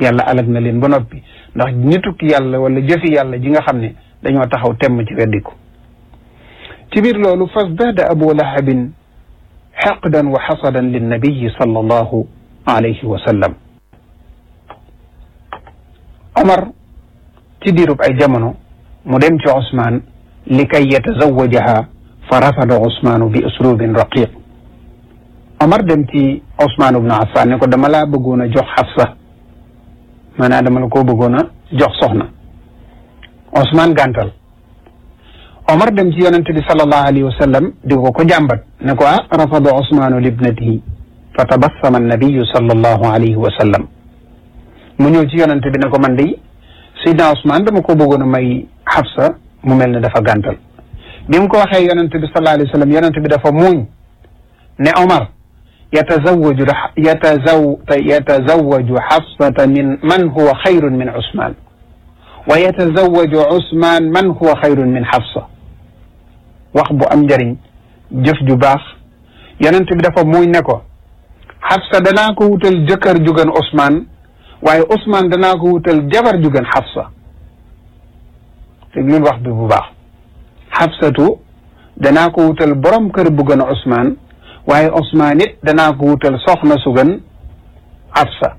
yàlla alag na leen ba noppi ndax nituk yàlla wala jëfi yàlla ji nga xam ne dañoo taxaw temm ci weddiku ci biir loolu fasdaada abu lahabin xaqdan wa xasadan linnabiyi sallallahu alayhi wa sallam omar ci diirub ay jamono mu dem ci Ousmane li kay yatazawajaha fa rafada Ousmane bi uslubin raqiq Omar dem ci Ousmane ibnu Affan ne ko dama laa bëggoon a jox Xafsa maanaam dama la koo bëggoon a jox soxna Ousmane gàntal Omar dem ci yonente bi sallallahu alayhi wa sallam di ko ko jàmbat ne ko ah rafada Ousmane libnatihi fa tabassama annabiyu sallallahu alayhi wa sallam mu ñëw ci yonente bi ne ko man de Seydina Ousmane dama ko bëggoon a may Xafsa mu mel ne dafa gàntal bi mu ko waxee yonente bi sallallahu alayhi wa sallam yonente bi dafa muuñ ne Omar yatazawaju yatazaw yatazawaju Xafsata min man huwa xayrun min Ousmane wa yatazawaju Ousmane man huwa xayrun min Xafsa wax bu am njëriñ jëf ju baax yonente bi dafa muuñ ne ko Xafsa danaa ko wutal jëkkër ju gën Ousmane waaye Ousmane danaa ko wutal jabar ju gën Xafsa te lul wax bi bu baax Xafsatu danaa ko wutal borom kër bu gën Ousmane waaye Ousmane it danaa ko wutal soxna su gën Xafsa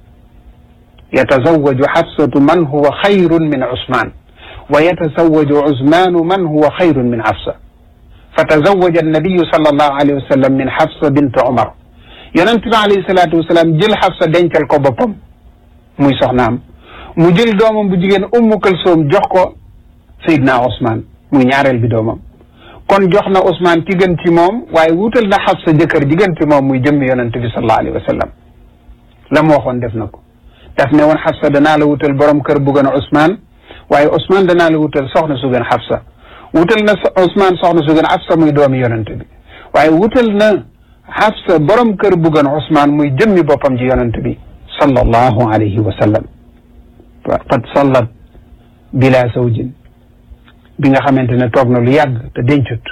yatazawaju Xafsatu man huwa xayrun min Ousmane wa yatazawaju Ousmanu man huwa xayrun min Xafsa fa tazawaja annabiyu sallallahu alayhi wa sallam min Xafsa bint Omar yonent bi alayhi salaatu wa salaam jël Xafsa dencal ko boppam muy soxnaam mu jël doomam bu jigéen ummu kalsoom jox ko Seydina Ousmane muy ñaareel bi doomam kon jox na Ousmane ki gën ci moom waaye wutal na Xafsa jëkkër ji gën ci moom muy jëmmi yonent bi sallallahu alayhi wa sallam la mu waxoon def na ko daf ne woon Xafsa danaa la wutal borom kër bu gën a Ousmane waaye Ousmane danaa la wutal soxna su gën Xafsa wutal na Ousmane soxna su gën Xafsa muy doomi yonent bi waaye wutal na Xafsa borom kër bu gën Ousmane muy jëmmi boppam ji yonent bi sallallahu alayhi wa sallam qad sallat bila zawjin bi nga xamante ne toog na lu yàgg te dencut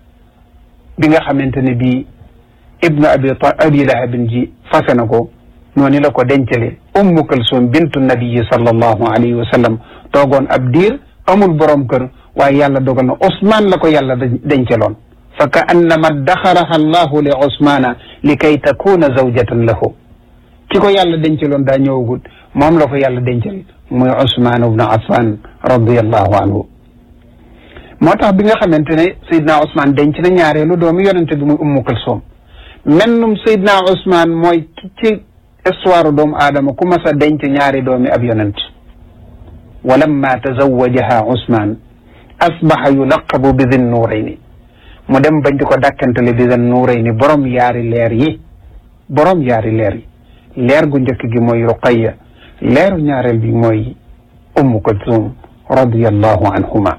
bi nga xamante ne bii ibnu abi abi lahabin ji fase na ko noonu la ko dencale ummu kalsum bintu nabiyi sallallahu alayhi wa sallam toogoon ab diir amul borom kër waaye yàlla dogal na Ousmane la ko yàlla dencaloon fa ka annama daxaraha allahu li Ousmana li kay takuna zawjatan lahu ki ko yàlla dencaloon daa ñëwagut moom la ko yàlla dencal muy Ousmane ibnu Affan radiallahu anhu moo tax bi nga xamante ne Seydina Ousmane denc na ñaareelu doomu yonente bi muy Ummu Kulsum mennum Seydina Ousmane mooy ci histoire doomu aadama ku mas a denc ñaari doomi ab yonent wa lamma tazawajaha Ousmane asbaxa yulaqabu bi din nuurayni mu dem bañ di ko dàkkantale bi din nuurayni borom yaari leer yi borom yaari leer yi leer gu njëkk gi mooy Ruqayya leeru ñaareel bi mooy Ummu Kulsum radiyallahu anhuma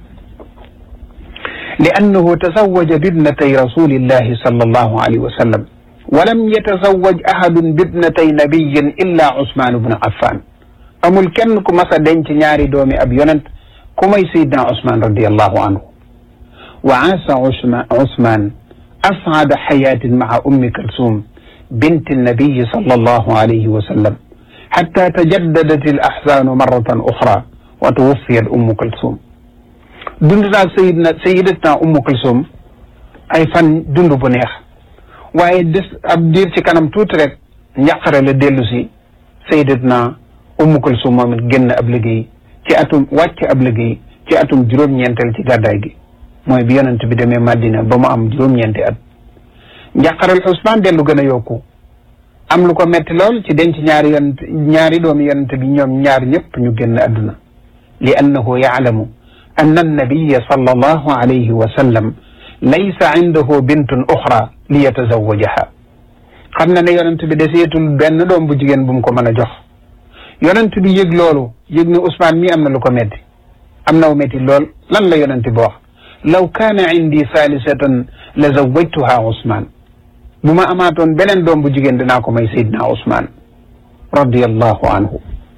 لأنه تزوج بابنتي رسول الله صلى الله عليه وسلم ولم يتزوج أحد بابنتي نبي إلا عثمان بن عفان amul kenn ku mas a denc ñaari doomi ab yonent ku may Seydina Ousmane radiallahu anhu wa aasa Ousmane asعada xayaatin maca ummi Kalsum bint النبي صلى الله عليه وسلم حتى تجددت الأحزان مرة أخرى وتوفيت أم كلثوم dund naa sayidna sayidatna ummu kulsum ay fan dund bu neex waaye des ab diir ci kanam tuuti rek njàqare la dellu si sayidatna ummu kulsum moom it génn ab liggéey ci atum wàcc ab liggéey ci atum juróom-ñeenteel ci gàddaay gi mooy bi yonent bi demee Madina ba mu am juróom-ñeenti at njàqarel Usmaan dellu gën a yokku am lu ko metti lool ci denc ñaari yonent ñaari doomi yonent bi ñoom ñaar ñëpp ñu génn àdduna li annahu yaalamu أن النبي صلى الله عليه وسلم ليس عنده بنت أخرى ليتزوجها xam na ne yonent bi deseetul benn doom bu jigéen bu mu ko mën a jox yonent bi yëg loolu yëg ne Ousmane mii am na lu ko metti am na wu metti lool lan la yonent bi wax law kaana indi saalisatan la zawajtuha Ousmane bu ma amaatoon beneen doom bu jigéen dinaa ko may Seydina Ousmane radiyallahu anhu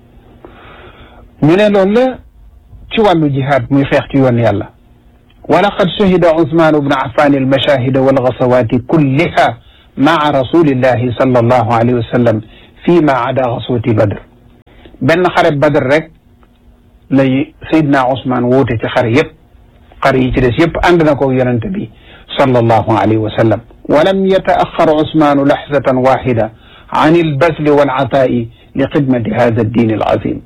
ñu ne loolu la ci wàllu jihaad muy xeex ci yoon yàlla wa laqad shahida Usmaan ibnu Affaan almashahida walgasawaati kulliha maa rasulillahi sallallahu alayhi wa sallam fi ma ada gaswati badr benn xare badr rek lay sayidna Ousmane woote ci xare yépp xare yi ci des yépp ànd na ko yonente bi sallallahu alayhi wa sallam walam yataaxar Ousmane laxzatan waxida an albasli walataai li xidmati hada addin alazim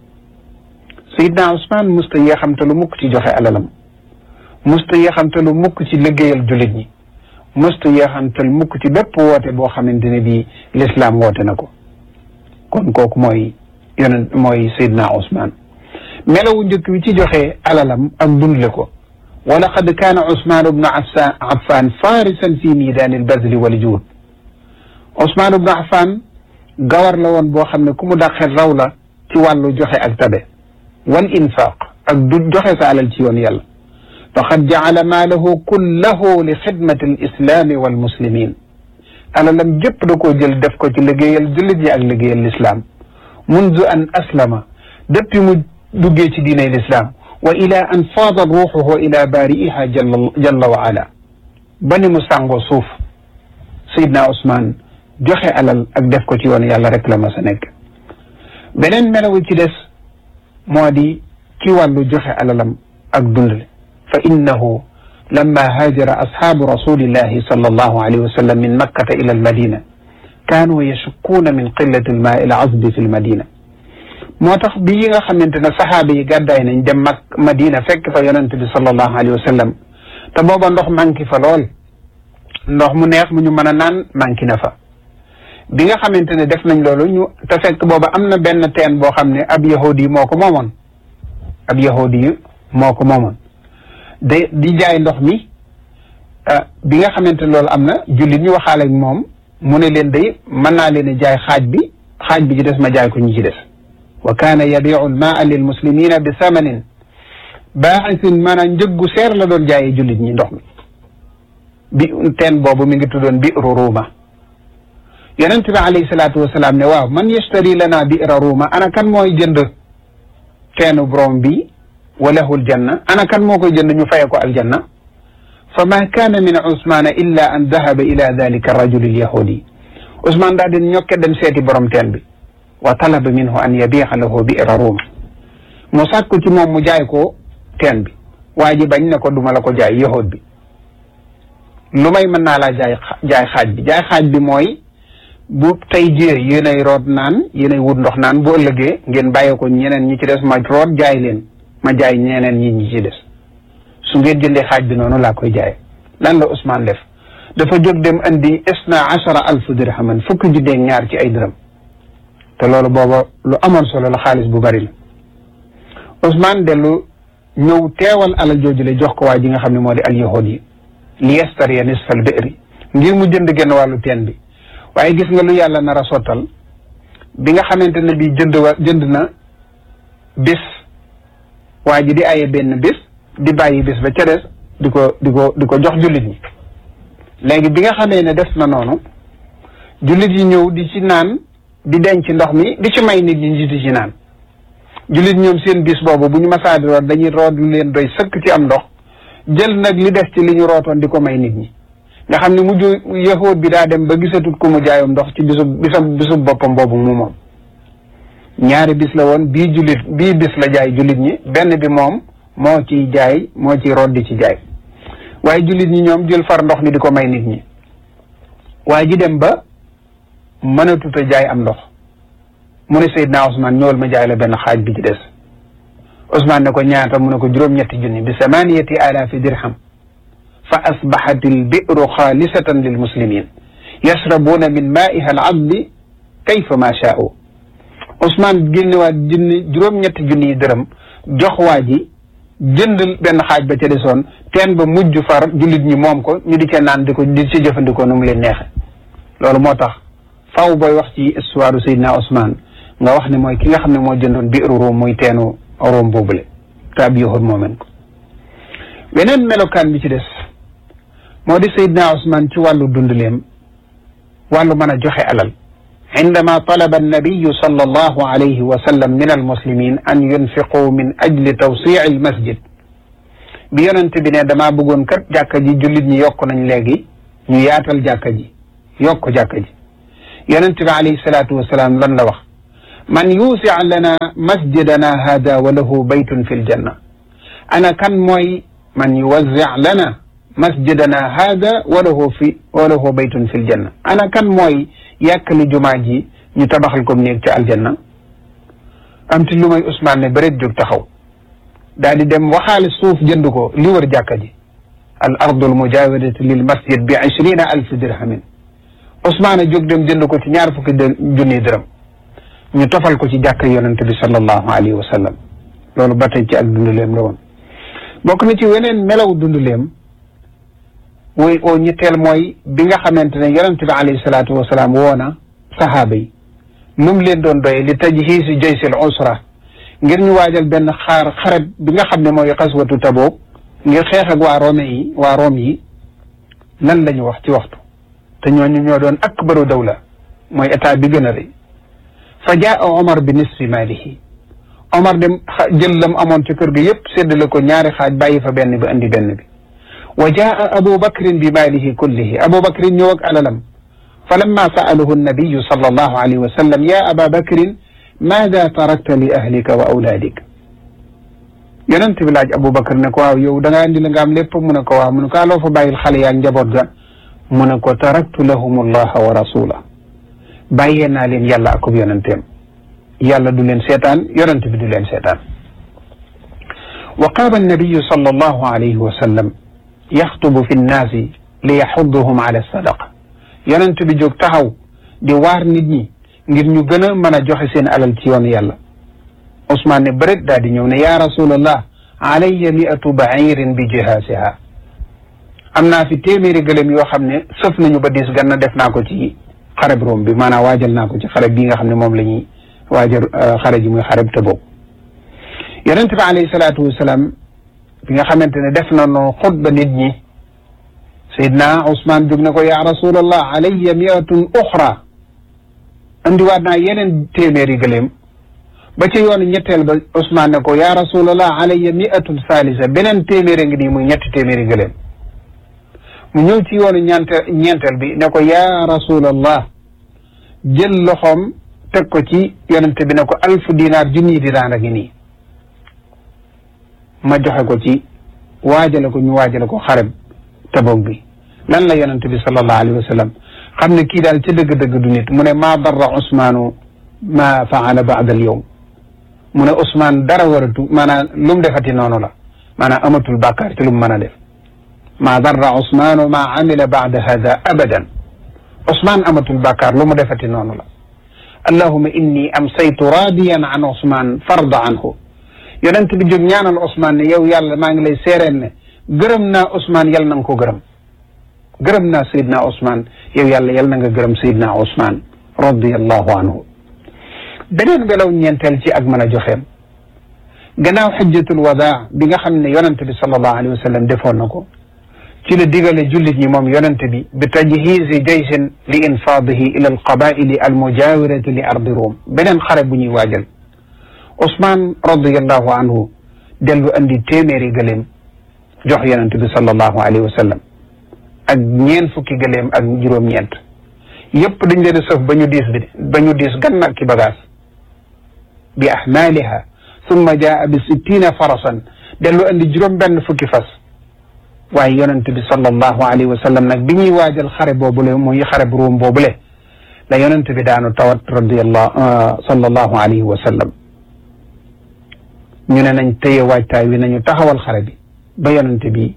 sayidna Ousmane musta yeexamte lu mukk ci joxe alalam musta yeexamte lu mukk ci liggéeyal jullit ñi musta yeexamtal mukk ci bépp woote boo xamante ne bii l'islam woote na ko kon kooku mooy yonent mooy sayidna Ousmane melawu njëkk bi ci joxe alalam ak dundle ko wa laqad kaana Ousmane ibnu Affan farisan fi miidaani albazli wal juud Ousmane ibnu Affan gawar la woon boo xam ne ku mu dàqee raw la ci wàllu joxe ak tabe wal infaq ak du joxe sa alal ci yoon yàlla faqad jacala maalahu kullahu li xidmati alislami walmuslimin alalam jëpp da koo jël def ko ci liggéeyal jullit ñi ak liggéeyal lislaam mundu an aslama depuis mu duggee ci diinay lislaam wa ila an faada ruuxuhu ila baari'iha jalla jalla wa ala ba ni mu sàngoo suuf sayidna Ousmane joxe alal ak def ko ci yoon yàlla rek la ma sa nekk beneen melawu ci des moo di ci wàllu joxe alalam ak dundale fa innahu lamma haajara ashaabu rasulillahi sallallahu alayhi wa sallam min makkata ila almadina kaanu yashukkuuna min qillati almaai alazbi fi almadina moo tax bi yi nga xamante ne saxaaba yi gàddaay nañ dem mak madina fekk fa yonente bi sallallahu alayhi wa sallam te booba ndox manqué fa lool ndox mu neex mu ñu mën a naan manqué na fa bi nga xamante ne def nañ loolu ñu te fekk booba am na benn teen boo xam ne ab yahudi yi moo ko moomoon ab yahudi yi moo ko moomoon de di jaay ndox mi bi nga xamante ne loolu am na jullit ñu waxaale ak moom mu ne leen day mën naa leen a jaay xaaj bi xaaj bi ci des ma jaay ko ñi ci des wa kaana yabiu almaa lil muslimina bi samanin baaxisin maanaam njëggu seer la doon jaayee jullit ñi ndox mi bi teen boobu mi ngi tuddoon bi'ru ruuma yonent bi alayhi salaatu wasalaam ne waaw man yashtari lana bi'ra ruuma ana kan mooy jënd teenu borom bi wa lahul janna ana kan moo koy jënd ñu faye ko aljanna fa ma kaana min Ousmane illa an dahaba ila dalika arrajul alyahudi Ousmane daa din ñokke dem seeti borom teen bi wa talaba minhu an yabiixa lahu bi'ra ruuma mu sàkku ci moom mu jaay ko teen bi waa ji bañ ne ko duma la ko jaay yahud bi lu may mën naa laa jaay jaay xaaj bi jaay xaaj bi mooy bu tey jiyee yéenay root naan yéenay wut ndox naan bu ëllëgee ngeen bàyyee ko ñeneen ñi ci des ma root jaay leen ma jaay ñeneen ñi ñi ci des su ngeen jëndee xaaj bi noonu laa koy jaay lan la Ousmane def dafa jóg dem andi isna achara alfu dirhaman fukki junneeg ñaar ci ay dërëm te loolu booba lu amoon solo la xaalis bu bari la Ousmane dellu ñëw teewal alal jooju le jox ko waa ji nga xam ne moo di al yahud yi li yastariya nisfal bi'ri ngir mu jënd genn wàllu teen bi waaye gis nga lu yàlla nar a sottal bi nga xamante ne bii jënd wa jënd na bis waa ji di aye benn bis di bàyyi bis ba ca des di ko di ko di ko jox jullit ñi léegi bi nga xamee ne def na noonu jullit yi ñëw di ci naan di denc ndox mi di ci may nit ñi di ci naan jullit ñoom seen bis boobu bu ñu masaa di root dañuy root lu leen doy sëkk ci am ndox jël nag li des ci li ñu rootoon di ko may nit ñi nga xam ne mujj yahood bi daa dem ba gisatut ku mu jaayum ndox ci bisub bisam bisub boppam boobu mu moom ñaari bis la woon bii jullit bii bis la jaay jullit ñi benn bi moom moo ciy jaay moo ciy root di ci jaay waaye jullit ñi ñoom jël far ndox mi di ko may nit ñi waaye ji dem ba mënatut a jaay am ndox mu ne Seydina Ousmane ñëwal ma jaay la benn xaaj bi ci des Ousmane ne ko ñaata mu ne ko juróom-ñetti junni bi samaniyati alaafi dirham fa asbaxat albiru xaalisatan lilmuslimin yashrabuuna min maaiha alazbi kayfa ma shaau Ousmane génnewaat junni juróom-ñetti junni yi dërëm jox waa ji jënd benn xaaj ba ca desoon teen ba mujj far jullit ñi moom ko ñu di ca naan di ko di ci jëfandikoo nu mu leen neexe loolu moo tax faw booy wax ci histoire Seydina Ousmane nga wax ne mooy ki nga xam ne moo jëndoon biiru Room muy teenu Room boobule te ab yahud moomen ko weneen melokaan bi ci des moo di Seydina Ousmane ci wàllu dundaleem wàllu mën a joxe alal indama talaba annabiyu sallallahu alayhi wa sallam min almuslimin an yunfiqu min ajli tawsii almasjid bi yonent bi ne damaa bëggoon kat jàkka ji jullit ñi yokk nañ léegi ñu yaatal jàkka ji yokk jàkka ji yonent bi alayhi salaatu wasalaam lan la wax man yuusi lana masjidana hada wa lahu baytun fi ljanna ana kan mooy man yuwazzi lana masjidana hada wa lahu fi wa lahu baytun fi ljanna ana kan mooy yàkkali jumaa ji ñu tabaxal ko néeg ci aljanna am ti lu may Ousmane ne bëreet jóg taxaw daal di dem waxaale suuf jënd ko li wër jàkka ji al ardu al mujawirati lil masjid bi ishrina alf dirhamin Ousmane jóg dem jënd ko ci ñaar fukki junni dërëm ñu tofal ko ci jàkka yonente bi sallallahu alayhi wa sallam loolu ba tey ci ak dunduleem la woon bokk na ci weneen melaw dunduleem woy oo ñetteel mooy bi nga xamante ne yonente bi alayhi salaatu wasalaam woona sahaaba yi lu mu leen doon doye li tajhiisi jaysil usra ngir ñu waajal benn xaar xaret bi nga xam ne mooy xaswatu Tabuk ngir xeex ak waa Rome yi waa Rome yi lan la ñu wax ci waxtu te ñooñu ñoo doon akbaru dawla mooy état bi gën a rëy fa jaa Omar bi nisfi maalihi Omar dem jël lam amoon ci kër gi yëpp séddale ko ñaari xaaj bàyyi fa benn bi andi benn bi wa jaa Abu Bakrin bi maalihi kullihi Abu Bakrin ñëw ak alalam fa lamma saaluhu nabiyu sallallahu alayhi wa sallam ya aba bakrin maada tarakta li ahlika wa awlaadik yonent bi laaj Aboubacar ne ko waaw yow da ngaa indi la nga am lépp mu ne ko waaw mu ne ko aloo fa bàyyil xale yaag njaboot ga mu ne ko taraktu lahum allaha wa rasula bàyyee naa leen yàlla akub yonenteem yàlla du leen seetaan yonent bi du leen seetaan wa qaama annabiyu sallallahu alayhi wa sallam yaxtubu fi nnaasi li yaxudduhum ala sadaqa yonent bi jóg taxaw di waar nit ñi ngir ñu gën a mën a joxe seen alal ci yoon yàlla Ousmane ne bëret daal di ñëw ne yaa rasulallah alayya miatu bairin bi jihaasiha am naa fi téeméeri gëlëm yoo xam ne sëf nañu ba diis ganna def naa ko ci xareb Room bi maanaam waajal naa ko ci xareb bii nga xam ne moom la ñuy waajal xare ji muy xareb Tabuk yonent bi alayhi salaatu wasalaam bi nga xamante ne def na no xutba nit ñi Seydina Ousmane jóg na ko yaa rasulallah alayya miatun uxra andiwaat naa yeneen téeméeri gëléem ba ci yoonu ñetteel ba Ousmane ne ko yaa rasulallah alayya miatun salisa beneen téeméeri ngi nii muy ñetti téeméeri gëléem mu ñëw ci yoonu ñeente ñeenteel bi ne ko yaa rasulallah jël loxoom teg ko ci yonente bi ne ko alfu dinaar junni dinaar a ngi nii ma joxe ko ci waajale ko ñu waajale ko xareb Tabuk bi lan la yonente bi sallallahu alayhi wa sallam xam ne kii daal ci dëgg-dëgg du nit mu ne maa darra Ousmaanu ma faala baada al yowm mu ne Ousmane dara waratu maanaam lu mu defati noonu la maanaam amatul bàkkaar ci lu mu mën a def maa darra Ousmaanu ma amila baada hada abadan Ousmane amatul bàkkaar lu mu defati noonu la allahuma inni amsaytu raadiyan an Ousmane farda anhu yonent bi jóg ñaanal Ousmane ne yow yàlla maa ngi lay seereen ne gërëm naa Ousmane yal na nga ko gërëm gërëm naa Seydina Ousmane yow yàlla yal na nga gërëm Seydina Ousmane radiallahu anhu beneen melaw ñeenteel ci ak mën a joxeem gannaaw xajjatul wadaa bi nga xam ne yonente bi sallallahu alayhi wa sallam defoon na ko ci la digale jullit ñi moom yonente bi bi tajhiisi jaysin li infaadihi ila alqabaili almujawirati li ardi Rum beneen xare bu ñuy waajal Ousmane radiallahu anhu dellu andi téeméeri gëléem jox yonente bi sallallahu alayhi wa sallam ak ñeen fukki gëléem ak juróom-ñeent yëpp dañ leen a sëf ba ñu diis bi ba ñu diis gann ak ki bagage bi ahmaaliha summa jaa bi sittina farasan dellu andi juróom benn fukki fas waaye yonent bi sallallahu alayhi wa sallam nag bi ñuy waajal xare boobule muy xare bu Ruum boobule la yonent bi daanu tawat radiyallahu sallallahu alayhi wa sallam ñu ne nañ téye waajtaay wi nañu taxawal xare bi ba yonent bi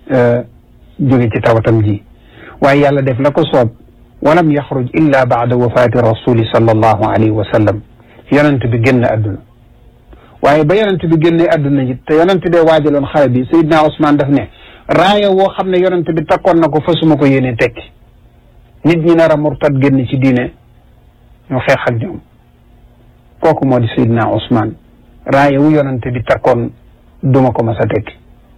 jóge ci tawatam ji waaye yàlla def la ko soob walam yaxruj illa baada wafaati rasuli sallallahu alayhi wa sallam yonent bi génn adduna waaye ba yonent bi génne adduna ji te yonent bee waajaloon xare bi Seydina Ousmane daf ne raaya woo xam ne yonent bi takkoon na ko fasuma ko yéene tekki nit ñi nar a murtad génn ci diine ñu xeex ak ñoom kooku moo di Seydina Ousmane raaya wu yonent bi takkoon duma ko mas a tekki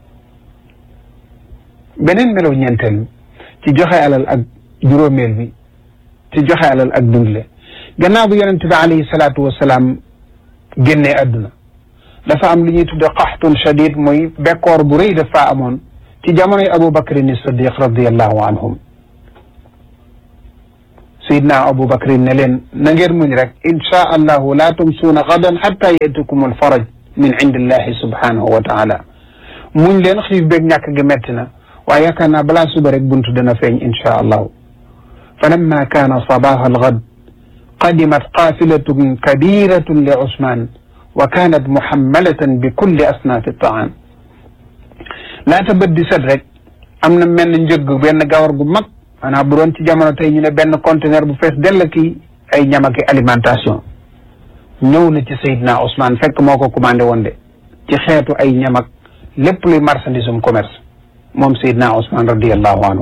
beneen melaw ñeenteel ci joxe alal ak juróomeel bi ci joxe alal ak dundle gannaaw bu yonente bi alayhi salaatu wasalaam génnee àdduna dafa am lu ñuy tudde qaxtun shadid muy bekkoor bu rëy dafa amoon ci jamonoy Abu Bakrin Siddiq radiallahu anhum sayidna abu bakrin ne leen na ngeen muñ rek insha allahu laa tumsuuna gadan xatta yatikum alfaraj min indillahi subhanahu wa taala muñ leen xiif beeg ñàkk gi metti na waaye yaakaar naa balaa suba rek buntu dana feeñ insha allahu fa lamma kaana sabaha algad qadimat qafilatun kabiratun li usman wa kanat muhammalatan bi kulli asnaafi taam laata bët di set rek am na mel njëgg benn gawar gu mag maanaam bu doon ci jamono tey ñu ne benn conteneur bu fees dell ki ay ñamaki alimentation ñëw na ci Seydina Ousmane fekk moo ko commandé woon de ci xeetu ay ñamak lépp luy marchandise um commerce moom Seydina Ousmane radiallahu anhu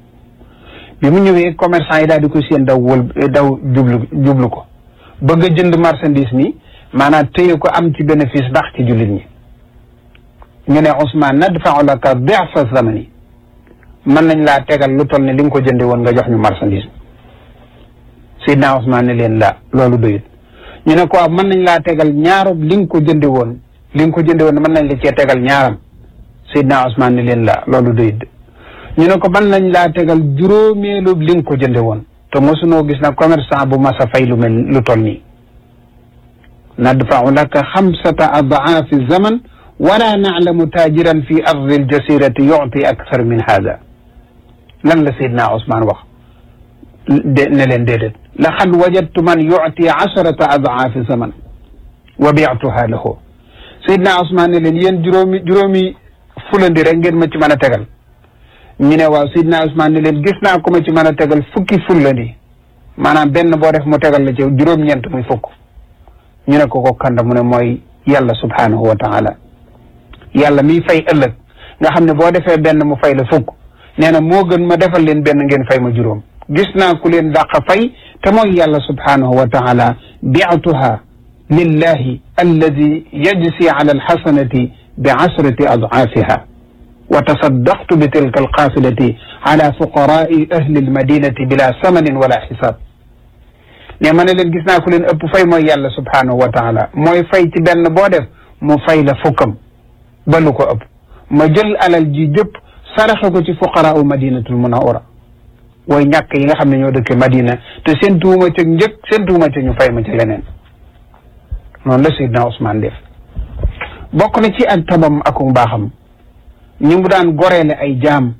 bi mu ñëwee commerçant yi daal di ko seen daw wël daw jublu jublu ko bëgg a jënd marchandise mi maanaam téye ko am ci bénéfice ndax ci jullit ñi ñu ne Ousmane nadfa'u laka di'fa zamani mën nañ laa tegal lu toll ne li nga ko jënde woon nga jox ñu marchandise Seydina Ousmane ne leen la loolu doyut ñu ne ko waaw mën nañ laa tegal ñaarob li nga ko jënde woon li nga ko jënde woon mën nañ la cee tegal ñaaram Seydina Ousmane ne leen la loolu doyut ñu ne ko mën nañ laa tegal juróomeelu li nga ko jënde woon te mosunoo gis na commerçant bu mas a fay lu mel lu toll nii nadfa'u laka xamsata adaafi zaman wala na'lamu taajiran fi ardi aljasirati yu'ti akthar min hada lan la Seydina Ousmane wax de ne leen déedéet laqad wajadtu man yu'ti asharata adaafi zaman wa bi'tuha lahu Seydina Ousmane ne leen yéen juróomi juróomi fulandi rek ngeen ma ci mën a tegal ñu ne waaw Seydina Ousmane ne leen gis naa ko ma ci mën a tegal fukki fulandi maanaam benn boo def mu tegal la ci juróom-ñeent muy fukk ñu ne ko ko kanda mu ne mooy yàlla subhanahu wa taala yàlla miy fay ëllëg nga xam ne boo defee benn mu fay la fukk nee na moo gën ma defal leen benn ngeen fay ma juróom gis naa ku leen dàq fay te mooy yàlla subhanahu wa taala bi'tuha lillahi alladi yajzi ala alxasanati bi asrati adaafiha wa tasaddaqtu bi tilka alqaafilati ala fuqaraai ahli almadinati bila samanin wala xisaab ne ma ne leen gis naa ku leen ëpp fay mooy yàlla subhanahu wa taala mooy fay ci benn boo def mu fay la fukkam ba lu ko ëpp ma jël alal ji jëpp saraxe ko ci fuqaraau madinatul munawwara way ñàkk yi nga xam ne ñoo dëkke madina te seen tuuma ca njëkk seen tuuma ca ñu fay ma ci leneen noonu la Seydina Ousmane def bokk na ci ak tabam ak mbaaxam ñu mu daan goreele ay jaam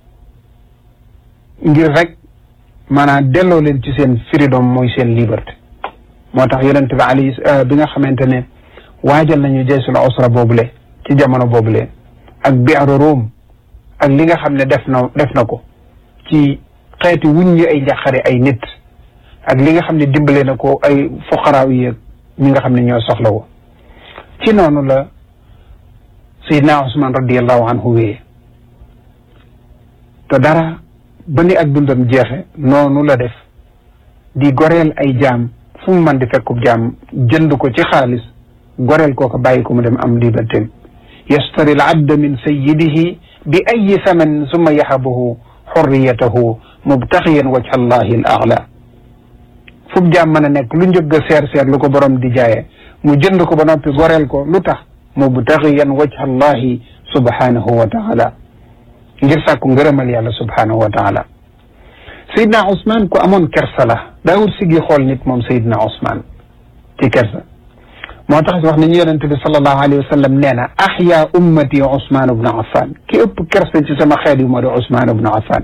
ngir rek maanaam delloo leen ci seen freedom mooy seen liberté moo tax yonente bi ali bi nga xamante ne waajal nañu jaysul usra boobule ci jamono boobule ak bi'ru Rum ak li nga xam ne def na def na ko ci xeeti wuññi ay njaqare ay nit ak li nga xam ne dimbale na ko ay fuqaraaw yi ñi nga xam ne ñoo soxla wo ci noonu la Seydina Ousmane radiallahu anhu wéyee te dara ba ni ak dundam jeexe noonu la def di goreel ay jaam fu mu mën di fekkub jaam jënd ko ci xaalis goreel koo ko bàyyi ko mu dem am liberté yastari al abda min sayyidihi bi ayi samanin summa yahabuhu xurriyatahu mubtaxiyan wajha allahi al aala fu mu jaam mën a nekk lu njëgg a seer seer lu ko borom di jaayee mu jënd ko ba noppi goreel ko lu tax mubtaxiyan wajha allahi subhanahu wa taala ngir sàkku ngërëmal yàlla subhanahu wa taala Seydina Ousmane ku amoon kersa la daawul sigi xool nit moom Seydina Ousmane ci kersa moo tax wax nañu yonente bi sallallahu alayhi wa sallam nee na ahya ummati Ousmane ibnu Affan ki ëpp kersa ci sama xeet yu moo di Ousmane ibnu Affan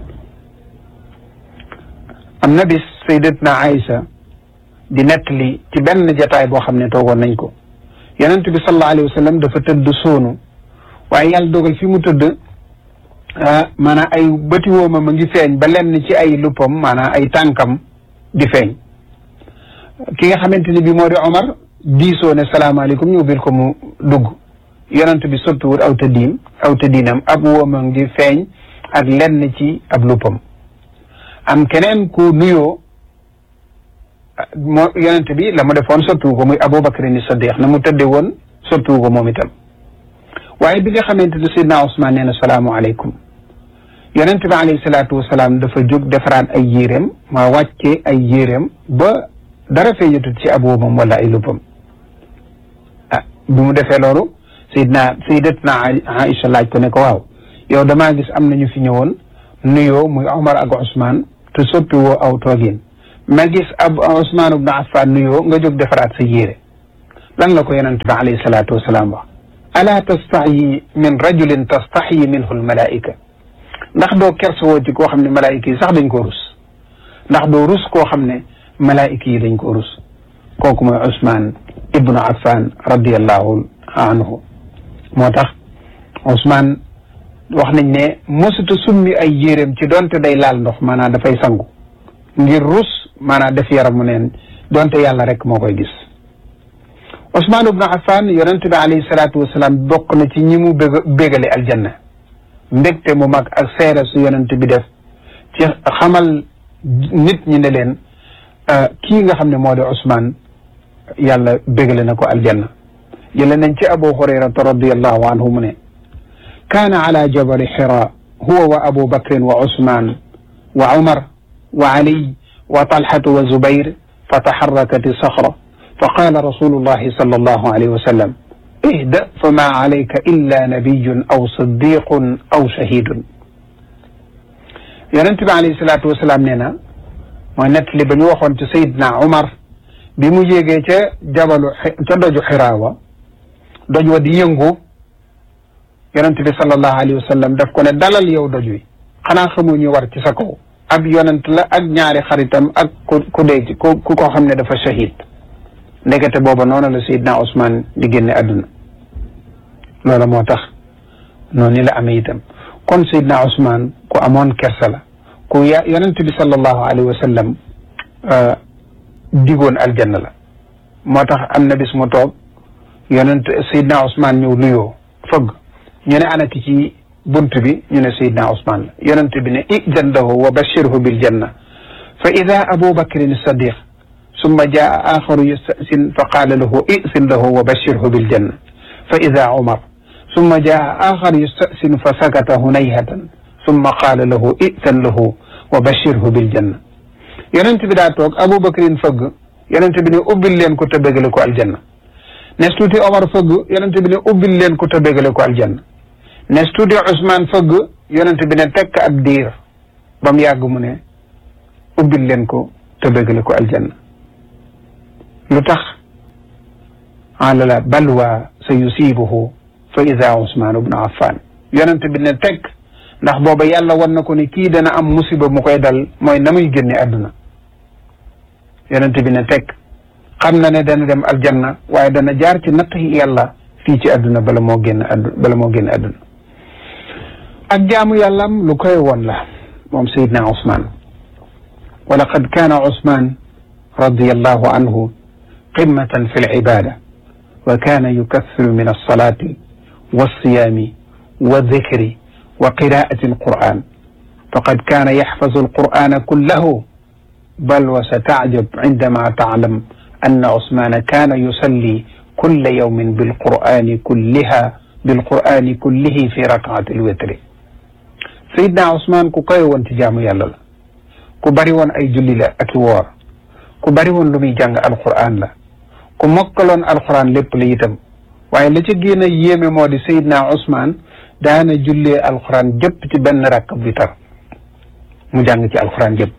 am na bis Sayyidatna Aïcha di nettali ci benn jataay boo xam ne toogoon nañ ko yonente bi sallallahu alayhi wa sallam dafa tëdd soonu waaye yàlla dogal fi mu tëdd maanaam ay bëti wooma ma ngi feeñ ba lenn ci ay luppam maanaam ay tànkam di feeñ ki nga xamante ni bi moo di Omar diisoo ne salaamaaleykum ñu ubbil ko mu dugg yonent bi sottuwut aw tëddiim aw tëddiinam ab wooma ngi feeñ ak lenn ci ab luppam am keneen ku nuyoo moo yonent bi la mu defoon sottuwu ko muy Abubakar ni Saddiq na mu tëdde woon sottuwu ko moom itam waaye bi nga xamante ne Seydina Ousmane nee na salaamualeykum yonent bi alayhi salaatu wasalaam dafa jóg defaraat ay yéreem ma wàcce ay yéreem ba dara feeñatut ci ab woomam wala ay luppam ah bi mu defee loolu Seydina Sayyidatna Aïcha laaj ko ne ko waaw yow damaa gis am nañu fi ñëwoon nuyoo muy Omar ak Ousmane te soppi woo aw toogin ma gis ab Ousmane ibnu Affan nuyoo nga jóg defaraat sa yére lan la ko yonent bi alayhi salaatu wasalaam wax ala tastaxyi min rajulin tastaxyi minhu almalaika ndax doo kersawoo ci koo xam ne malaayika yi sax dañ koo rus ndax doo rus koo xam ne malaayika yi dañ koo rus kooku mooy Ousmane ibnu Affan radiallahu anhu moo tax Ousmane wax nañ ne mosuta summi ay yéreem ci donte day laal ndox maanaam dafay sangu ngir rus maanaam def yaramu neen donte yàlla rek moo koy gis Ousmane ibnu Affan yonent bi alayhi salaatu wasalaam bokk na ci ñi mu bég bégale aljanna mbégte mu mag ak seere su yonent bi def ci xamal nit ñi ne leen kii nga xam ne moo di Ousmane yàlla bégale na ko aljanna jële nañ ci Abu Hurayrata radiallahu anhu mu ne kaana ala jabali Hira huwa wa Abu Bakrin wa Ousmane wa Umar wa Ali wa Talhatu wa Zubayr fa taxarrakat saxra fa qaala rasulullahi sallallahu alayhi wa sallam ihda fa ma alayka illa nabiyun aw siddiqun aw shahidun yonent bi alayhi salaatu wasalaam nee na mooy nettali ba ñu waxoon ci Seydina Umar bi mu yéegee ca jabalu ca doju xiraawa doj wa di yëngu yonent bi sallallahu alayhi wa sallam daf ko ne dalal yow doj wi xanaa xamu ñu war ci sa kaw ab yonent la ak ñaari xaritam ak ku ku dee ci ku ku ko xam ne dafa shahid ndekete booba noonu la Seydina Ousmane di génne àdduna loola moo tax noonu la amee itam kon Seydina Ousmane ku amoon kersa la ku ya yonent bi sallallahu alayhi wa sallam digoon aljanna la moo tax am na bis mu toog yonent Seydina Ousmane ñëw nuyoo fëgg ñu ne ana ki ci bunt bi ñu ne Seydina Ousmane la yonent bi ne ijan lahu wa bashirhu bil janna fa ida Abu Bakrin Sadiq summa jaa axaru yastasin fa qaala lahu isin lahu wa bashirhu bil janna fa ida Umar summa jaa axar yastasin fa sakata hunayhatan summa qaala lahu isan lahu wa bashirhu bil janna yonent bi daa toog Abu Bakrin fëgg yonent bi ne ubbil leen ko te bégale ko aljanna nes tuuti Omar fëgg yonent bi ne ubbil leen ko te bégale ko aljanna nes tuuti Ousmane fëgg yonent bi ne tekk ab diir ba mu yàgg mu ne ubbil leen ko te bégale ko aljanna lu tax alala balwa sa yusibuhu fa ida Ousmane ibnu Affan yonent bi ne tekk ndax booba yàlla wan na ko ni kii dana am musiba mu koy dal mooy na muy génne àdduna yonent bi ne tekk xam na ne dana dem aljanna waaye dana jaar ci natt yàlla fii ci àdduna bala moo génn addu bala moo génn àdduna ak jaamu yàllam lu koy woon la moom Seydina Ousmane wa laqad kaana Ousmane radiyallahu anhu qimmatan fi lcibada wa kaana yukathiru min alsalati walsiyaami waldikri wa qiraati alquran faqad kaana yaxfazu alqur'ana kullahu bal wa satacjab cindama taclam anna Ousmane kaana yusalli kulla yawmin bilqur'ani kulliha bilqur'ani kullihi fi rakaati alwitri Seydina Ousmane ku koy woon ci jaamu yàlla la ku bari woon ay julli la ak i woor ku bari woon lu muy jàng alqur'an la ku mokkaloon alqur'an lépp la itam waaye la ca gën a yéeme moo di Seydina Ousmane daana jullee alqur'an jëpp ci benn rakk bi tar mu jàng ci alqur'an jëpp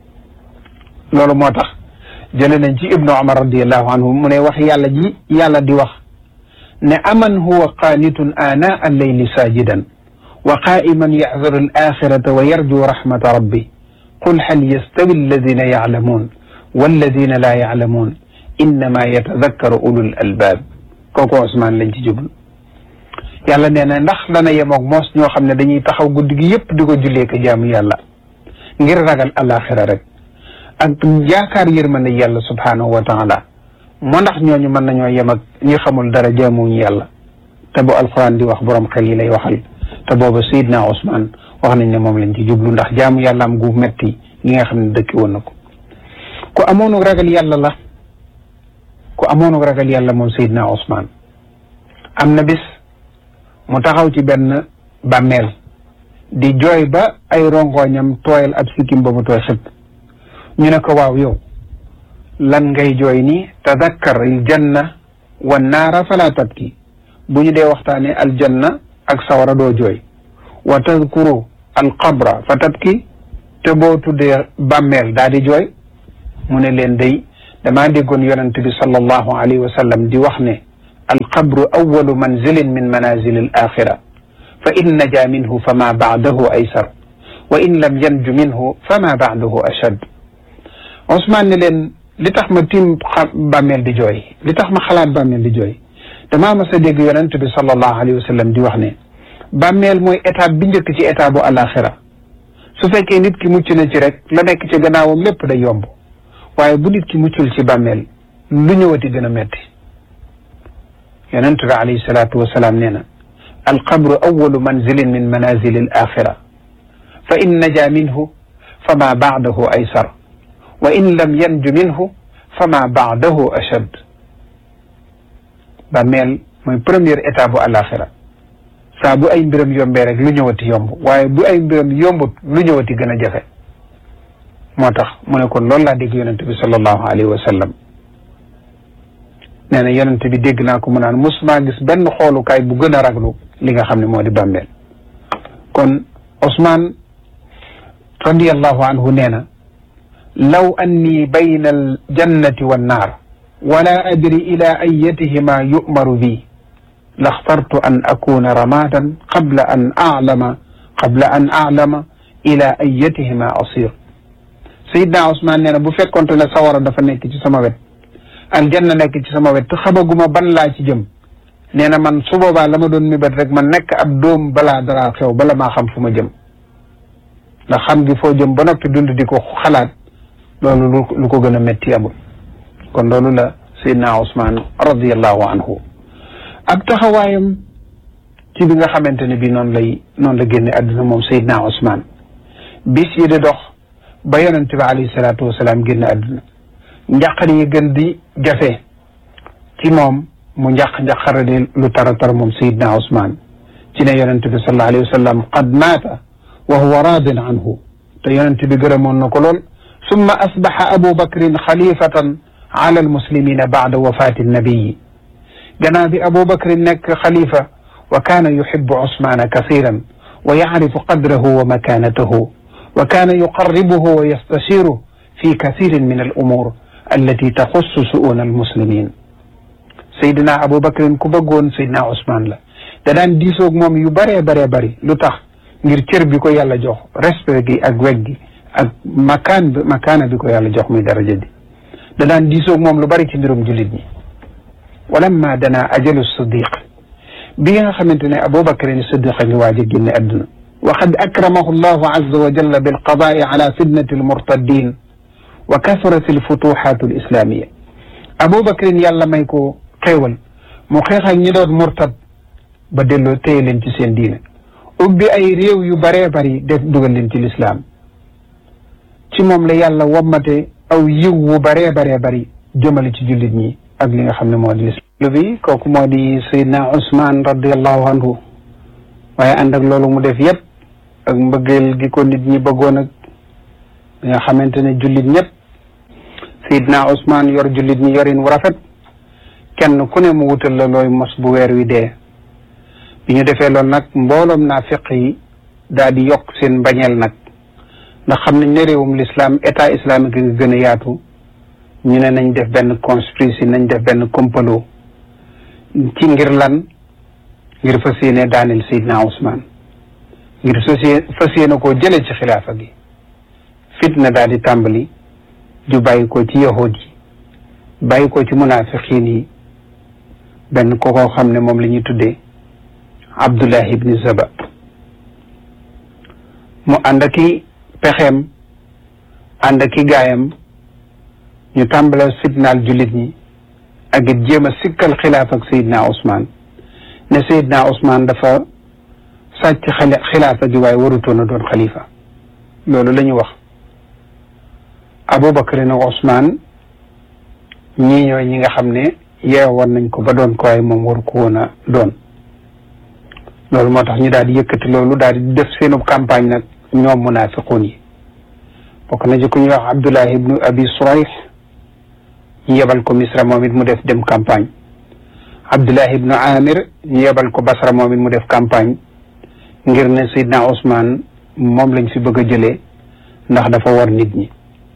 loolu moo tax jële nañ ci ibnu umar radiallahu anhu mu ne wax yàlla ji yàlla di wax ne aman huwa qaanitun aanaa alleyli saajidan wa qaa'iman yaxdaru al axirata wa yarju rahmata rabbi qul hal yastawi alladina yaclamuun walladina laa yaclamuun innama yatadakkaru ulul albaab kooku Ousmane lañ ci jublu yàlla nee na ndax dana yemoog moos ñoo xam ne dañuy taxaw guddi gi yëpp di ko jullee ko jaamu yàlla ngir ragal alaxira rek ak yaakaar yërmande yàlla subhaanahu wa taala moo ndax ñooñu mën nañoo yem ak ñi xamul dara jaamuñu yàlla te bu alquran di wax borom xel yi lay waxal te booba Seydina Ousmane wax nañ ne moom lañ ci jublu ndax jaamu yàlla am gu metti gi nga xam ne dëkki woon na ko ku amoonu ragal yàlla la ku amoonu ragal yàlla moom Seydina Ousmane am na bis mu taxaw ci benn bàmmeel di jooy ba ay rongoñam tooyal ab sikkim ba mu tooy xëpp ñu ne ko waaw yow lan ngay jooy nii tadakkar il janna wa naara fala tabki bu ñu dee waxtaane aljanna ak sawara doo jooy wa tadkuru alqabra fa tabki te boo tuddee bàmmeel daa di jooy mu ne leen day damaa déggoon yonent bi sallallahu alayhi wa sallam di wax ne alqabru awalu manzilin min manazil al axira fa in naja minhu fa ma baadahu aysar wa in lam yanju minhu fa ma baadahu ashad Ousmane ne leen li tax ma tiim bàmmeel di jooy li tax ma xalaat bàmmeel di jooy damaa mas a dégg yonent bi sallallahu alayhi wa sallam di wax ne bàmmeel mooy étape bi njëkk ci étape bu alaxira su fekkee nit ki mucc na ci rek la nekk ci gannaawam lépp day yomb waaye bu nit ki muccul ci bàmmeel lu ñëwati gën a metti yonent bi alayhi salaatu wasalaam nee na alqabru awalu manzilin min manazili al axira fa in naja minhu fa ma baadahu aysar wa in lam yanju minhu fa ma baadahu ashad bàmmeel mooy première étape bu alaxira saa bu ay mbiram yombee rek lu ñëwati yomb waaye bu ay mbiram yombut lu ñëwati gën a jafe moo tax mu ne kon loolu laa dégg yonent bi sallallahu alayhi wa sallam nee na yonent bi dégg naa ko mu naan musuma gis benn xoolukaay bu gën a raglu li nga xam ne moo di bàmmeel kon Ousmane radiallahu anhu nee na law anni bayna al jannati wan naar wala adri ila ayatihima yu'maru bi laxtartu an akuna ramadan qabla an a'lama qabla an a'lama ila ayatihima asir Seydina Ousmane nee na bu fekkonte ne sawara dafa nekk ci sama wet aljanna nekk ci sama wet te xamaguma ban laa ci jëm nee na man su boobaa la ma doon mébét rek man nekk ab doom balaa dara xew bala maa xam fu ma jëm ndax xam gi foo jëm ba noppi dund di ko xalaat loolu lu ko gën a métti amul kon loolu la Seydina Ousmane radiallahu anhu ak taxawaayam ci bi nga xamante ne bi noonu lay noonu la génne àdduna moom Seydina Ousmane bis yi di dox ba yonente bi alayhi salaatu wasalaam génn àdduna njàqar yi gën di jafe ci moom mu njàq njàqara di lu tara tar moom sayidna Ousmane ci ne yonente bi sallallahu alayhi wa sallam qad maata wa huwa raadin anhu te yonente bi gërëmoon na ko lool summa asbaxa abu bakrin xalifatan ala almuslimina baada wafati annabiyi gannaaw bi abu bakrin nekk xalifa wa kaana yuxibu Ousmane kasiran wa yacrifu qadrahu wa makanatahu wa kaana yuqarribuhu wa yastashiruhu fi kathirin min al umur allati taxussu su'una al muslimin Seydina Aboubacar ku bëggoon Seydina Ousmane la da daan diisoog moom yu bëree bëree bëri lu tax ngir cër bi ko yàlla jox respect gi ak weg gi ak makaan bi makaana bi ko yàlla jox muy daraja di da daan diisoog moom lu bëri ci mbirum jullit ñi walamma dana ajalu siddiq bi nga xamante ne Aboubacar ni siddiq a ngi waaj a génne adduna wa qad akramahu llahu azza wa jalla bilqadaai ala fitnati almurtaddin wa kasrat alfutuhat alislamiya Aboubacar yàlla may ko xéewal mu xeex ak ñi doon murtad ba delloo téye leen ci seen diine ubbi ay réew yu bëree bëri def dugal leen ci lislaam ci moom la yàlla wommate aw yiw wu bëree bëree bëri jëmale ci jullit ñi ak li nga xam ne moo di lislaam bi kooku moo di Seydina Ousmane radiallahu anhu waaye ànd ak loolu mu def yëpp ak mbëggeel gi ko nit ñi bëggoon ak li nga xamante ne jullit ñëpp Seydina Ousmane yor jullit ñi yorin wu rafet kenn ku ne mu wutal la looy mos bu weer wi dee bi ñu defee loolu nag mbooloom naafiq yi daal di yokk seen mbañeel nag ndax xam nañ ne réewum l'islam état islamique nga gën a yaatu ñu ne nañ def benn conspiracy nañ def benn complot ci ngir lan ngir fas yéene daaneel Seydina Ousmane ngir fas fas yéene koo jële ci xilaafa gi fitna daal di tàmbali ju bàyyi ko ci yahud yi bàyyi ko ci munafiqin yi benn ko koo xam ne moom la ñuy tuddee Abdullah ibni Zaba mu ànd ak i pexeem ànd ak i gaayam ñu tàmbale fitnaal jullit ñi ak it jéem a sikkal xilaaf ak Seydina Ousmane ne Seydina Ousmane dafa sàcc xilaafa gi waaye warutoon a doon xalifa loolu la ñu wax Aboubacar nag Ousmane ñii ñooy ñi nga xam ne yeewoon nañ ko ba doon ko waaye moom waru ko woon a doon loolu moo tax ñu daal di yëkkati loolu daal di def seenub campagne nag ñoom munaafiquun yi bokk na ci ku ñuy wax Abdullah ibnu Abi Surayh ñu yebal ko Misra moom it mu def dem campagne Abdullah ibnu Amir ñu yebal ko Basra moom it mu def campagne ngir ne Seydina Ousmane moom lañ fi bëgg a jëlee ndax dafa war nit ñi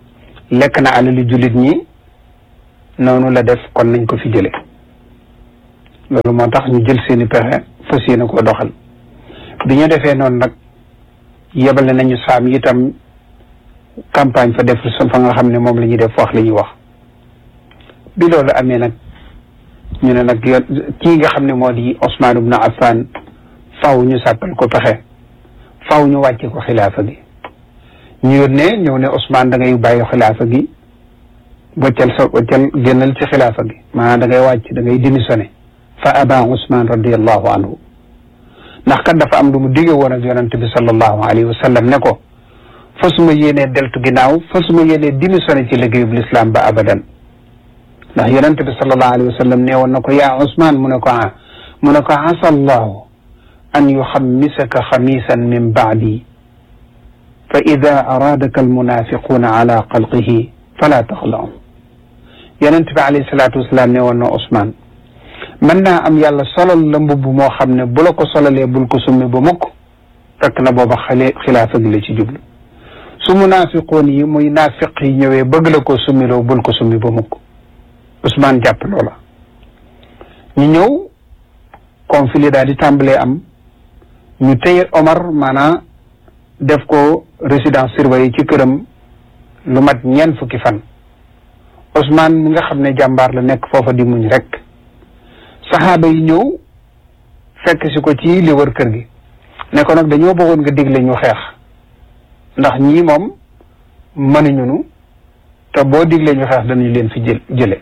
lekk na alali jullit ñi noonu la def kon nañ ko fi jële loolu moo tax ñu jël seeni pexe fas yéene koo doxal bi ñu defee noonu nag yebale nañu saam itam campagne fa def fa nga xam ne moom la ñuy def wax la ñuy wax bi loolu amee nag ñu ne nag yoon kii nga xam ne moo di Ousmane ibn Affan faw ñu sàppal ko pexe faw ñu wàcce ko xilaafa gi ñu yónnee ñëw ne Ousmane da ngay bàyyi xilaafa gi waccal sa waccal génnal ci xilaafa gi maanaam da ngay wàcc da ngay démissionné fa aba Ousmane radiallahu anhu ndax kat dafa am lu mu dige woon ak yonante bi sallallahu alayhi wa sallam ne ko fa suma yéenee deltu ginnaaw fa suma yéenee démissionné ci liggéeyub l'islam ba abadan ndax yonente bi sallallahu alayhi wa sallam nee woon na ko yaa Ousmane mu ne ko ah mu ne ko asa allahu an yuxammisaka xamisan min baadi fa ida araadaka almunafiquuna ala xalqihi fala taxlaum yonente bi alayhi salaatu wasalaam nee woon na Ousmane mën naa am yàlla solal la mbubb moo xam ne bu la ko solalee bul ko summi ba mukk fekk na booba xale xilaafa gi la ci jublu su munaafiqoon yi muy naafiq yi ñëwee bëgg la ko summiloo bul ko summi ba mukk Ousmane jàpp loola ñu ñëw conflit daal di tàmbalee am ñu téye Omar maanaa def ko résidence surveillée ci këram lu mat ñeent fukki fan Ousmane mi nga xam ne jàmbaar la nekk foofa di muñ rek saxaaba yi ñëw fekk si ko ci li wër kër gi ne ko nag dañoo bëggoon nga digle ñu xeex ndax ñii moom mënuñu nu te boo digle ñu xeex danañu leen fi jël jële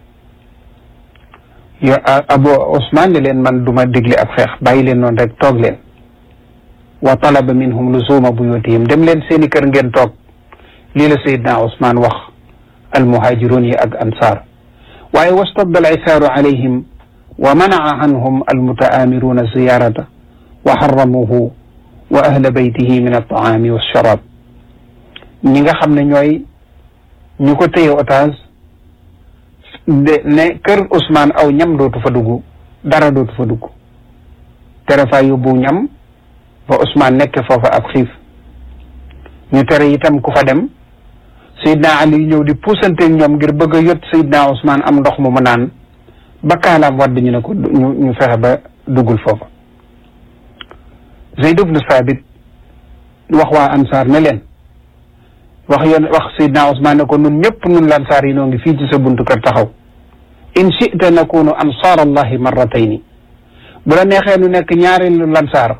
yo abo Ousmane ne leen man duma digle ab xeex bàyyi leen noonu rek toog leen wa talaba minhum luzuma buyutihim dem leen seeni kër ngeen toog lii la Seydina Ousmane wax almuhaajiruun yi ak ansaar waaye wastadda al isaaru alayhim wa manaa anhum almutaamiruuna ziyarata wa xaramuhu wa ahla baytihi min altaami walsharab ñi nga xam ne ñooy ñu ko téye otage de ne kër Ousmane aw ñam dootu fa dugg dara dootu fa dugg tere fa yóbbu ñam ba Ousmane nekk foofa ab xiif ñu tere itam ku fa dem Seydina Ali ñëw di puusante ñoom ngir bëgg a yot Seydina Ousmane am ndox mu mu naan ba kaalaam wadd ñu ne ko ñu ñu fexe ba duggul foofa Zayd ibnu Saabit wax waa ansaar ne leen wax yoon wax Seydina Ousmane ne ko nun ñëpp nun lansaar yi noo ngi fii ci sa buntu kër taxaw in chita nakunu ansaar allahi marratayni bu la neexee nu nekk ñaareelu lansaar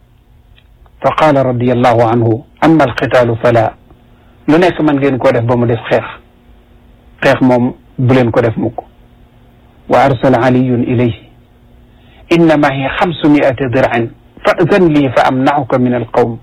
fa qaala radiallahu anhu amma alqitaalu fala lu nekk man ngeen koo def ba mu def xeex xeex moom bu leen ko def mukk wa arsala aliyun ilayhi inna mahi xamsu miati dir'in fa'zan lii fa amna'uka min alqawm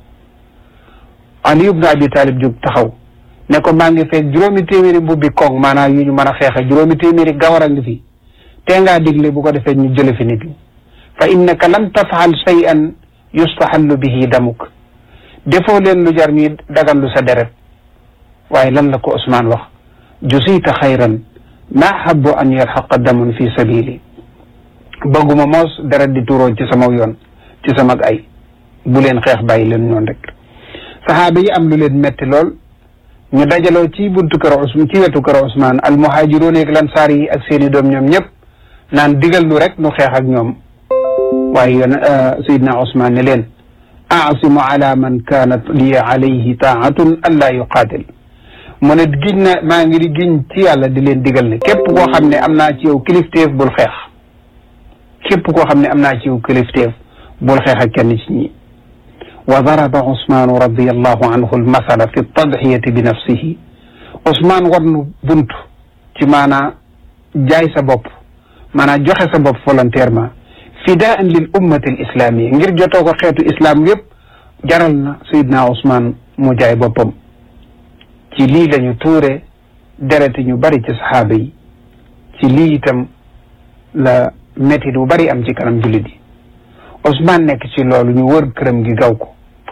Ali ibn Abi Talib jóg taxaw ne ko maa ngi fekk juróomi téeméeri mbubbi koŋ maanaam yu ñu mën a xeexe juróomi téeméeri gawar a ngi fi te ngaa digle bu ko defee ñu jële fi nit ñi fa innaka lam tafal shay'an yustahallu bihi damuk defoo leen lu jar ñuy daganlu sa deret waaye lan la ko Ousmane wax jusita xayran ma habbu an yalxaqa damun fi sabili bëgguma moos deret di tuuroo ci sama yoon ci sama ay bu leen xeex bàyyi leen noonu rek saxaaba yi am lu leen metti lool ñu dajaloo ci buntu kër Ousmane ci wetu kër Ousmane al muhaajiroon ak lansaar yi ak seeni doom ñoom ñëpp naan digal nu rek nu xeex ak ñoom waaye yoon Seydina Ousmane ne leen aasimu ala man kaanat li alayhi taatun an laa yuqaatil mu ne giñ na maa ngi di giñ ci yàlla di leen digal ne képp koo xam ne am naa ci yow kilifteef bul xeex képp koo xam ne am naa ci yow kilifteef bul xeex ak kenn ci ñi wa daraba Ousmane radiallahu anhu almasala fi tadxiyati bi nafsihi Ousmane war nu bunt ci maanaa jaay sa bopp maanaa joxe sa bopp volontairement fidaan lil ummati al islamia ngir jotoo ko xeetu islam yëpp jaral na Seydina Ousmane mu jaay boppam ci lii lañu tuure dereti ñu bari ci saxaaba yi ci lii itam la métit bu bari am ci kanam jullit yi Ousmane nekk ci loolu ñu wër këram gi gaw ko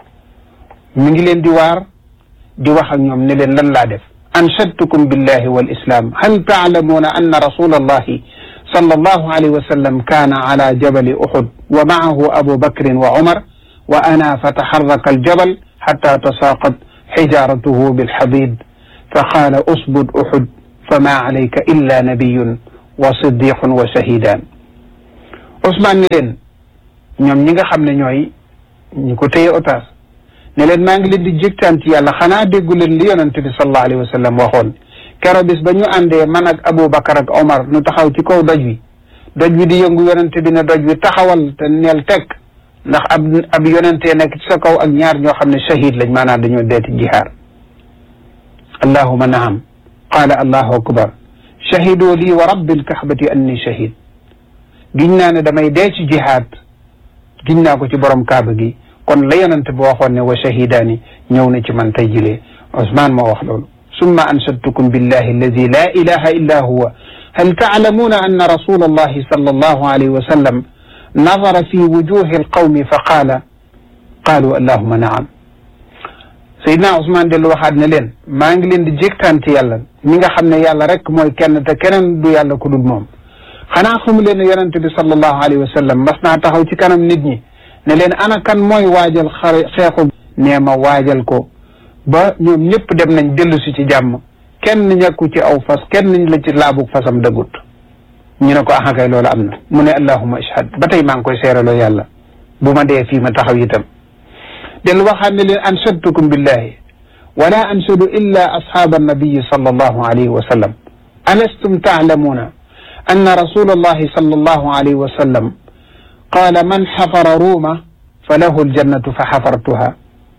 mi ngi leen di waar di wax ak ñoom ne leen lan laa def anshadtukum billahi wal islam hal taalamuuna anna rasula allahi sallallahu alayhi wa sallam kaana ala jabali uhud wa maahu abu bakrin wa umar wa ana fa taxarraka aljabal xatta tasaaqat xijaaratuhu bilxadid fa qaala usbud uxud fa maa alayka illa nabiyun wa siddiqun wa shahidaan Ousmane ni leen ñoom ñi nga xam ne ñooy ñi ko téye otage ne leen maa ngi leen di jégtaan ci yàlla xanaa déggu leen li yonent bi sallallahu alayhi wa sallam waxoon kero bis ba ñu àndee man ak Aboubacar ak Omar nu taxaw ci kaw doj wi doj wi di yëngu yonent bi ne doj wi taxawal te neel teg ndax ab ab yonentee nekk ci sa kaw ak ñaar ñoo xam ne shahid lañ maanaam dañoo deeti jihaar allahuma naam qaala allahu akbar shahidu lii wa rabbil kaxbati anni shahid giñ naa ne damay dee ci jihaad giñ naa ko ci borom kaaba gi kon la yonent bi waxoon ne wa shahidaani ñëw na ci man tey jilee Ousmane moo wax loolu summa anshadtukum billahi alladi la ilaha illa huwa hal taalamuuna anna rasula allahi sallallahu alayhi wa sallam nadara fi wujuhi alqawmi fa qaala qaalu allahuma naam Seydina Ousmane dellu waxaat ne leen maa ngi leen di jégtaan ci yàlla mi nga xam ne yàlla rek mooy kenn te keneen du yàlla ku dul moom xanaa xamu leen ne yonente bi sallallahu alayhi wa sallam mas naa taxaw ci kanam nit ñi ne leen ana kan mooy waajal xare xeexu nee ma waajal ko ba ñoom ñëpp dem nañ dellu si ci jàmm kenn ñàkku ci aw fas kenn la ci laabug fasam dëggut ñu ne ko aha kay loolu am na mu ne allahuma ashhad ba tey maa ngi koy seeraloo yàlla bu ma dee fii ma taxaw itam dellu waxaat ne leen anshadtukum billahi wala anshadu illa ashaaba annabiyi sallallahu alayhi wa sallam alastum taalamuuna anna rasula allahi sallallahu alayhi wa sallam qaala man xafara ruuma fa lahu aljannatu fa xafartuha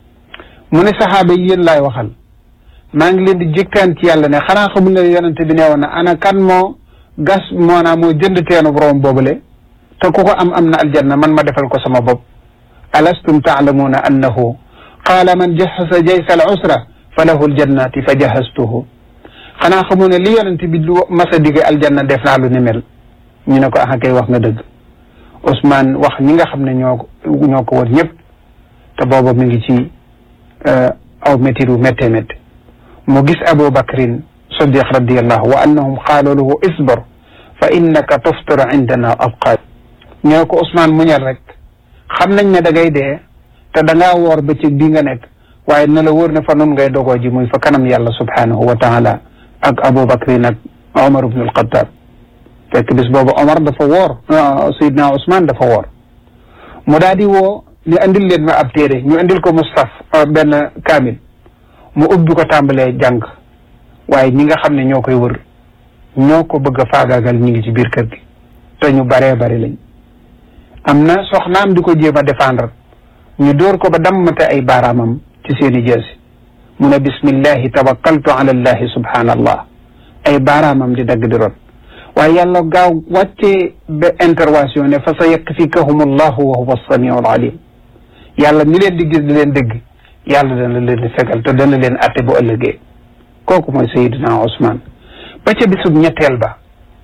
mu ne saxaaba yi yéen laay waxal maa ngi leen di jëkkaan ci yàlla ne xanaa xamul ne yonente bi nee woon na ana kan moo gas moo naa moo jënd teenu borom boobule te ku ko am am na aljanna man ma defal ko sama bopp alastum taalamuuna annahu qaala man jahasa jaysa al usra fa lahu aljannati fa jahastuhu xanaa xamu ne li yonente bi lu masa dige aljanna def naa lu ni mel ñu ne ko ah kay wax nga dëgg Ousmane wax ñi nga xam ne ñoo ko ñoo ko wër ñëpp te booba mi ngi ci aw métiru métte métte mu gis Abu Bakrin Siddiq radiallahu wa annahum qaalu lahu isbir fa innaka tuftiru indana abqaat ñoo ko Ousmane muñal rek xam nañ ne da ngay dee te da ngaa woor bëccëg bii nga nekk waaye na la wóor ne fa nun ngay dogoo ji muy fa kanam yàlla subhanahu wa taala ak Abu Bakrin ak Omar ibn al-Khattab fekk bis boobu Omar dafa woor Seydina Ousmane dafa woor mu daal di woo ni andil leen ma ab téere ñu andil ko Mustaf benn kaamil mu ubbi ko tàmbalee jàng waaye ñi nga xam ne ñoo koy wër ñoo ko bëgg a faagaagal ñi ngi ci biir kër gi te ñu baree bari lañ am na soxnaam di ko jéem a défendre ñu dóor ko ba dammate ay baaraamam ci seeni jeesi mu ne bismillahi tawakkaltu ala allahi subhanallah ay baaraamam di dagg di ron waaye yàlla gaaw wàccee ba intervention ne fa sa yakfikahum allahu wa huwa samiu alalim yàlla mi leen di gis di leen dégg yàlla dana leen di fegal te dana leen atte bu ëllëgee kooku mooy Seydina Ousmane ba ca bisub ñetteel ba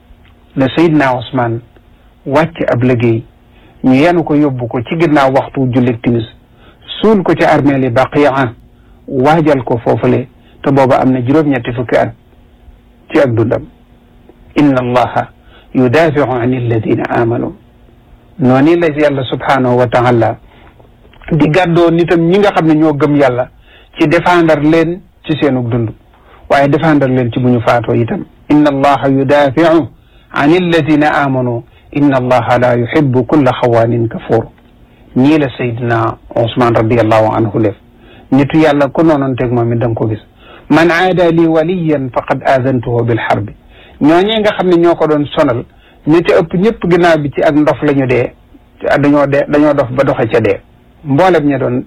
la Seydina Ousmane wàcc ab liggéey ñu yenu ko yóbbu ko ci ginnaaw waxtu jullit timis suul ko ci armeel yi Baqiya waajal ko foofule te booba am na juróom-ñetti fukki at ci ak dundam inna allaha yudafiu an alladina amanu noonu la yàlla subhanahu wa taala di gàddoo nitam ñi nga xam ne ñoo gëm yàlla ci défendre leen ci seenug dund waaye défendre leen ci bu ñu faatoo itam inna allaha yudafiu an alladina amanu inna allaha la yuhibbu kulla xawaanin kafur ñii la Seydina Ousmane radiallahu anhu lef nitu yàlla ku noonoonteeg moom it da nga ko gis man aada li waliyan faqad aadantuhu bilxarbi ñooñee nga xam ne ñoo ko doon sonal ñi ci ëpp ñëpp ginnaaw bi ci ak ndof la ñu dee dañoo dee dañoo dof ba doxe ca dee mboolem ña doon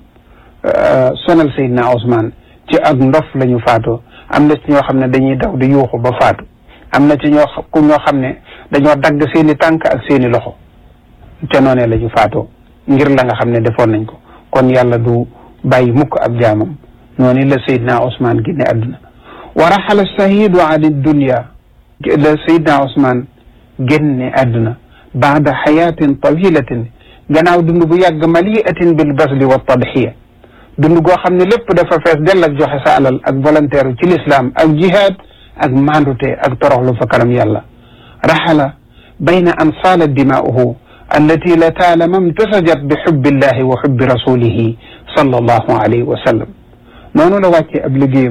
sonal Seydina Ousmane ci ak ndof la ñu faatoo am na ci ñoo xam ne dañuy daw di yuuxu ba faatu am na ci ñoo ku ñoo xam ne dañoo dagg seeni tànk ak seeni loxo ca noonee la ñu faatoo ngir la nga xam ne defoon nañ ko kon yàlla du bàyyi mukk ab jaamam noonu la Seydina Ousmane génne àdduna wa raxala shahidu an dunya la Seydina Ousmane génne àdduna baada xayaatin tawilatin gannaaw dund bu yàgg maliatin bil basli wa tadxiya dund goo xam ne lépp dafa fees dell ak joxe sa alal ak volontaire ci l'islam ak jihad ak mandute ak toroxlu fa kanam yàlla raxala bayna an saalat dimaa'uhu allati la taalama imtasajat bi xubbillahi wa xubbi rasulihi sallallahu alayhi wa sallam noonu la wàccee ab liggéeyam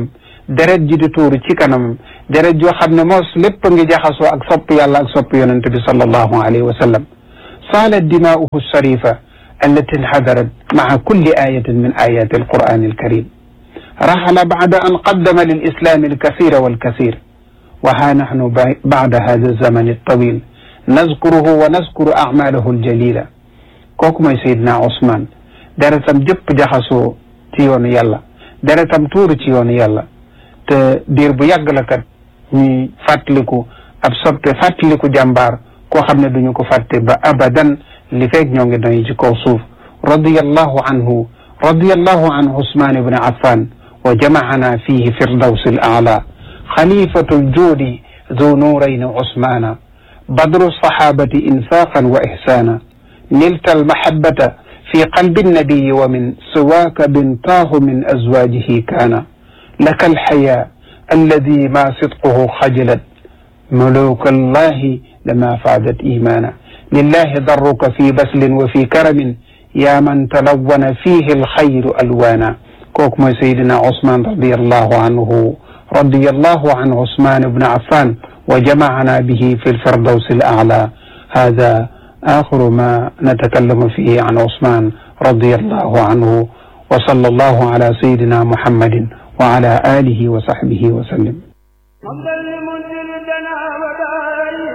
deret ji di tuuru ci kanamam deret joo xam ne moos lépp ngi jaxasoo ak sopp yàlla ak sopp yonent bi sallallahu alayhi wa sallam saalat dimaa'uhu sharifa allati inhadarat maa kulli ayatin min ayati alqur'ani alkarim raxala bacda an qaddama lilislami alkasira walkasir wa ha nahnu bacda hada alzamani altawil nazkuruhu wa nazkuru acmalahu aljalila kooku mooy Seydina Ousmane deretam jëpp jaxasoo ci yoonu yàlla deretam tuuru ci yoonu yàlla te diir bu yàgg la kat ñuy fàttaliku ab soppe fàttaliku jàmbaar koo xam ne duñu ko fàtte ba abadan li feeg ñoo ngi doy ci kaw suuf radiyallahu anhu radiyallahu an Ousmane ibn Affan wa jamaana fihi firdawsi al aala xalifatu ljuudi zu nuurayni Ousmana badru sahabati infaqan wa ihsana nilta almahabata fi qalbi annabiyi wa min siwaaka bintaahu min azwaajihi kaana laka alxayaa alladi ma sidquhu xajalat muluka allahi lama faadat imaana lillahi darruka fi baslin wa fi karamin yaa man talawana fihi alxayru alwaana kooku mooy Seydina Ousmane radiyallahu anhu radiyallahu an Ousmane ibn Affan wa jamaana bihi fi lfirdawsi al aala hada آخر ما نتكلم فيه عن عثمان رضي الله عنه وصلى الله على سيدنا محمد وعلى آله وصحبه وسلم حمدا لمنزل الدنا ودائم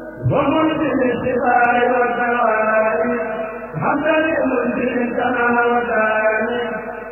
ومنزل الشفاء والدواء حمدا لمنزل الدنا